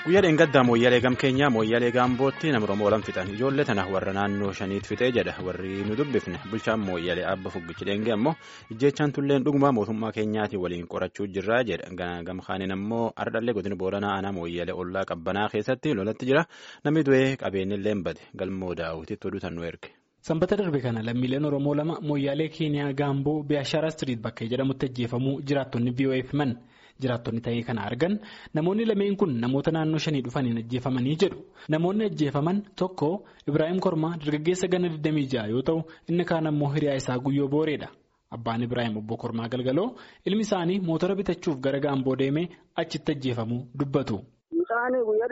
guyyaa dheengaddaa mooyyalee gam keenyaa mooyyalee gaambootti nama oromoo olan fixan ijoollee tana warra naannoo shaniit fixee jedha warri nu dubbifne bulchaan mooyyalee abba fuggichi dheengee ammoo ijjeechaan tulleen dhuguma mootummaa keenyaatiin waliin qorachuu jirraa jedha gamkaaniin ammoo ardhallee godina booranaa aanaa mooyyalee ollaa qabbanaa keessatti lolatti jira namni du'ee qabeenyillee bade galmoo daawwititti oduutan nu erge. Sanbata darbe kana lammiileen Oromoo lama mooyyaalee Keeniyaa Gaamboo Biyaashaara Street bakka jedhamutti ajjeefamuu jiraattonni BOF himan. Jiraattonni ta'ee kana argan namoonni lameen kun namoota naannoo shanii dhufaniin ajjeefamanii jedhu. Namoonni ajjeefaman tokko Ibrahim Kormaa dargaggeessa gana 26 yoo ta'u inni kaan ammoo hiriyaa isaa guyyoo booreedha. Abbaan Ibrahim obbo Kormaa galgaloo ilmi isaanii mootora bitachuuf gara Gaamboo deemee achitti ajjeefamuu dubbatu. Isaanii guyyaa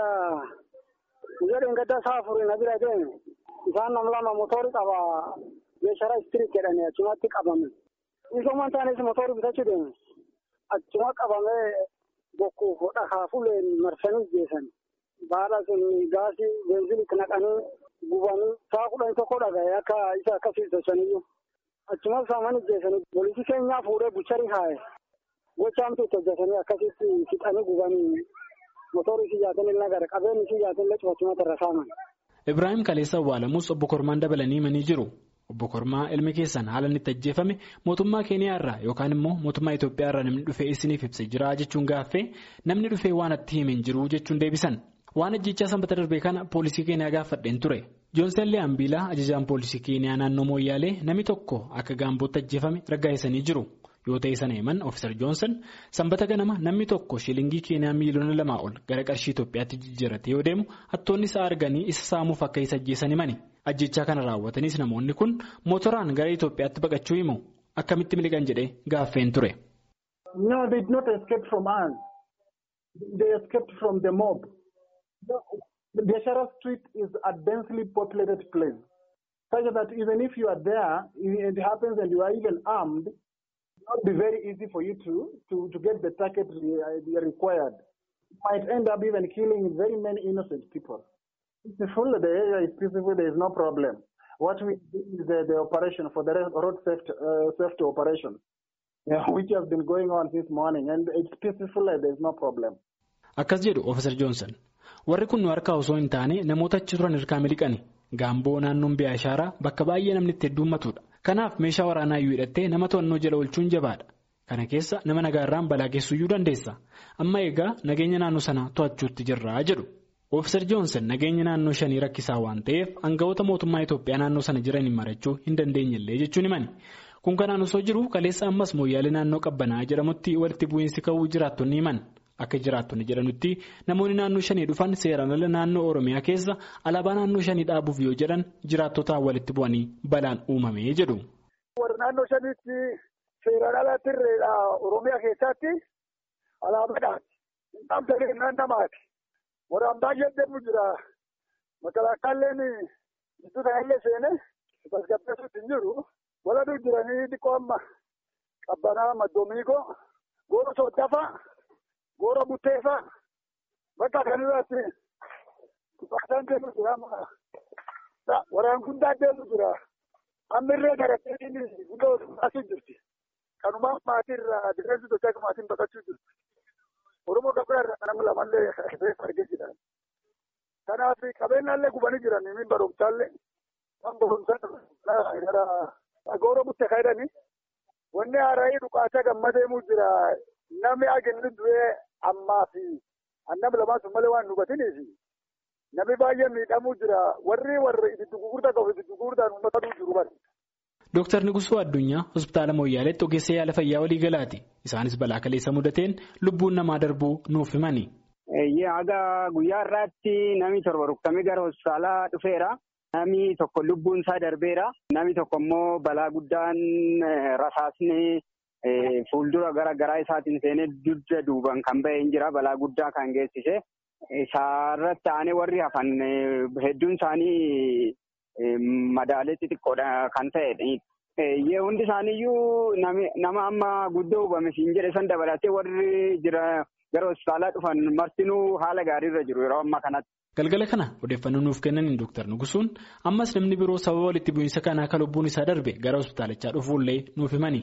dheengaddaa saafurii na bira deeme. Isaan nam lama motorri qaba meeshaalee istiriit jedhanii achumatti qabame. Isooman taanis motorri bitachuu deeme. Achuma qabamee bokkuuf dhakaafuleen marsanii geessan. Baala sun gaasii beenziliitti naqanii gubanii saa kudhan tokko dhaga'ee akka isa akkasii sochaniyyuu. Achuma saamanii geessanii poolisii keenyaa fuudhee bucharii haa'e. Gochaamtu itti hojjetanii akkasitti fixanii gubanii motorri siyyaatiin illee gara qabeenyi siyyaatiin illee cufachumatti irra saaman. Ibrahim Kaleessa Awwaalamuus obbo Kormaan dabalanii himanii jiru. Obbo Kormaa ilmi keessan haala inni itti ajjeefame mootummaa Keeniyaa irraa yookaan immoo mootummaa Itoophiyaa irraa namni dhufee isiniif ibsee jira jechuun gaaffee namni dhufee waan itti hime hin jiru jechuun deebisan. Waan ajjechaa sanbata darbee kana poolisii Keeniyaa gaafadheen ture. Joonsen Lee'ambiilaa ajajaan poolisii Keeniyaa naannoo Mooyyaalee namni tokko akka gaambootti ajjeefame raggaa'isanii jiru. Yoo ta'e sana himan Ofiisar Joonsan sanbata ganama namni tokko shilingii Keeniyaa miiliyoona lamaa ol gara qarshii Itoophiyaatti jijjiirate yoo deemu hattoonni isaa arganii isa saamuuf akka isa ajjeesan himani. Ajjechaa kana raawwatanis namoonni kun mootoraan gara Itoophiyaatti baqachuu himu akkamitti miliqan jedhee gaaffeen ture. No, they did not escape from us. They escaped from the mob. The Biashara Street is a densely populated place. Such that even if you are there, it happens and you are even armed, it will not be very easy for you to, to, to get the target required. You might end up even killing very many innocent people. It's full, the area is peaceful, there is no problem. What we do is the, the operation for the road safety, uh, safety operation, yeah, which has been going on since morning, and it's peaceful, there is no problem. Akkas jedhu Ofiisar Joonsan. Warri kun nu harkaa osoo hin taane namoota achi turan hirkaa miliqani. Gaamboo naannoon Biyaashaaraa bakka baay'ee namni itti heddummatudha. Kanaaf meeshaa waraanaa iyyuu hidhattee nama to'annoo jala oolchuun jabaadha. Kana keessa nama nagaarraan balaa geessuyyuu dandeessa. Amma egaa nageenya naannoo sanaa to'achuutti jirraa jedhu. Ofiisar Joonsan nageenya naannoo shanii rakkisaa waan ta'eef aangawoota mootummaa Itoophiyaa naannoo sana jiraniin marachuu hin dandeenyellee jechuun himani. Kun kanaan osoo jiru kaleessa ammas mooyyaalee naannoo qabbanaa jedhamutti walitti bu'iinsi ka'uu jiraattonni himan. Akka jiraattonni jedhanutti namoonni naannoo shanii dhufan seeraan ala naannoo Oromiyaa keessa alaabaa naannoo shanii dhaabuuf yoo jedhan jiraattotaan walitti bu'anii balaan uumamee jedhu. Warra naannoo shaniitti seeraan ala tirreedha Oromiyaa keessatti alaabaadhaati. Namta kennaan namaati. Warraan baay'een deemu jira. Makalaakaalleen gidduu kanallee seenee tasgabbeessuutti hin jiru. Waladuu jiranii dhiqoo amma qabbanaa maddomiigoo goora sooddafa. Goora butteefa bakka kanarratti baasaan deemu jira. Waraan guddaa deemu jira. Ammirree garattiin guddaa baasuu jirti. Kanumaan maatii irraa difeensi sochii maatiin baqachuu jirti. Oromoo gabaa irraa nama lamallee reeffa argee jira. Kanaaf qabeenyaallee gubanii jiran min barumsaallee kan barumsaa gara goora buttee kaydanii wanni haaraayii dhukaasa gamma deemuu jira. Namni agenni du'ee ammaa fi annam lamaan sun malee waan nu hubatiniif namni baay'ee miidhamuu jira. Warri warri itti gurgurtaa qabu itti gurgurtaan uummata jiru bari. Dooktar Nigusuu Addunyaa hospitaala Mooyyaaleetti ogeessa yaala fayyaa walii galaati. Isaanis balaa kaleessa mudateen lubbuun namaa darbuu nuuf himani. Haga guyyaa irraatti namni torba rukutamee gara hospitaalaa dhufeera. Namni tokko lubbuun isaa darbeera. Namni tokko immoo balaa guddaan rasaasni. Fuuldura gara garaa isaatiin seenee dugda duuban kan bahee hin jira balaa guddaa kan geessise. Isaarratti aanee warri hafan hedduun isaanii madaalee xixiqqoodha kan ta'edha. Hundi isaaniiyyuu nama amma guddoo hubame siin jedhe san dabalatee warri jira gara hospitaalaa dhufan martinuu haala gaariirra jiru yeroo ammaa kanatti. Galgala kana odeeffannoo nuuf kennaniin Dooktar Nugusuun ammas namni biroo sababa walitti bu'iinsa kanaa akka lubbuun isaa darbe gara hospitaalichaa dhufuullee nuuf himani.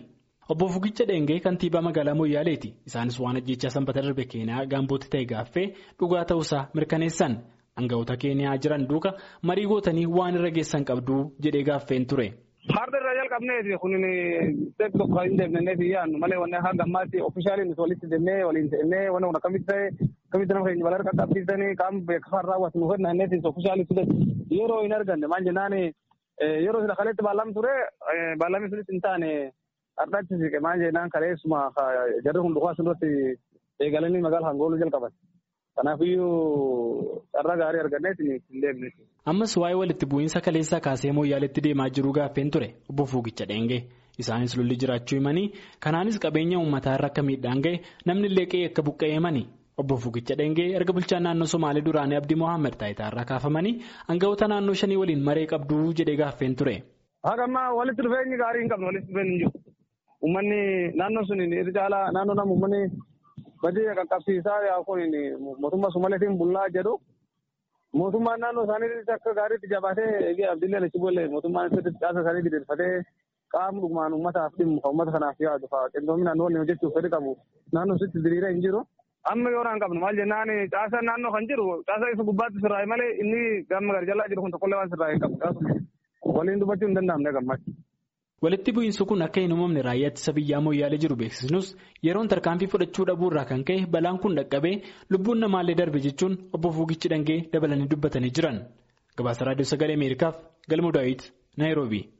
Obbo Fugicha Dheengee kantiibaa magaalaa Moyyaaleeti. Isaanis waan ajjechaa sanbata darbe Keeniyaa gaambootti ta'e gaaffee dhugaa ta'uusaa mirkaneessan. Aangawoota Keeniyaa jiran duuka marii gootanii waan irra geessan qabdu jedhee gaaffeen ture. Harda irraa jalqabneeti kun tokko kan hin deemnee fi yaadnu malee wanne hanga ammaatti ofishaaliin walitti deemnee waliin ta'ennee wanne kun akkamitti ta'e akkamitti nama keenya balaa qaqqabsiisanii qaama beeksifaan raawwatu nu kenna innis ofishaalii ture yeroo hin arganne maal jennaan yeroo sila kaleetti baallaam ture baallamni sunis hin taane hardhachi siqe maal jennaan kaleessuma jarri hundumaa asirratti eegalanii magaalaa hangooluu jalqaban. Kanaafiyyuu carraa gaarii arganneeti hin deemne. Ammas waa'ee walitti bu'iinsa kaleessaa kaasee mooyyaaletti deemaa jiru gaaffeen ture obbo Fuugicha Dheengee. Isaanis lolli jiraachuu himanii kanaanis qabeenya uummataa irra akka miidhaan ga'e namni illee qe'ee akka buqqa'e himanii. Obbo Fuugicha Dheengee erga bulchaan naannoo Somaalee duraanii Abdii Mohaammed taayitaa irraa kaafamanii aangawoota naannoo shanii waliin maree qabduu jedhee gaaffeen ture. Haga ammaa walitti dhufeenyi gaarii hin qabne walitti dhufeenyi hin jiru. Uummanni naannoo sun irra caalaa naannoo nama uummanni badii qaqqabsiisaa yaa kun mootummaa Somaaleetiin bullaa jedhu mootummaan naannoo isaanii akka gaariitti jabaatee abdiillee achi boolle mootummaan caasa isaanii diriirfatee qaama dhugumaan uummataaf dhimmu kan uummata kanaaf yaadu fa'aa qindoominaan waliin hojjechuuf fedhi qabu naannoo sitti diriiree hin jiru. Amma yoo naan qabnu maal jennaan caasa naannoo kan jiru caasa isa gubbaatti sirraa'e malee inni gama gara jalaa jiru kun tokkollee waan sirraa'e hin qabu. Waliin dubbachuu hin danda'amne gammachuu. Walitti bu'iinsi kun akka hin uumamne raayyaa ittisa biyyaa mooyyaalee jiru beeksisnus yeroon tarkaanfii fudhachuu dhabuu irraa kan ka'e balaan kun dhaqqabee lubbuun namaallee darbe jechuun obbo Fuugichi Dhangee dabalanii dubbatanii jiran. Gabaasa Raadiyoo Sagalee Ameerikaaf Galmuu Daawit Naayiroobii.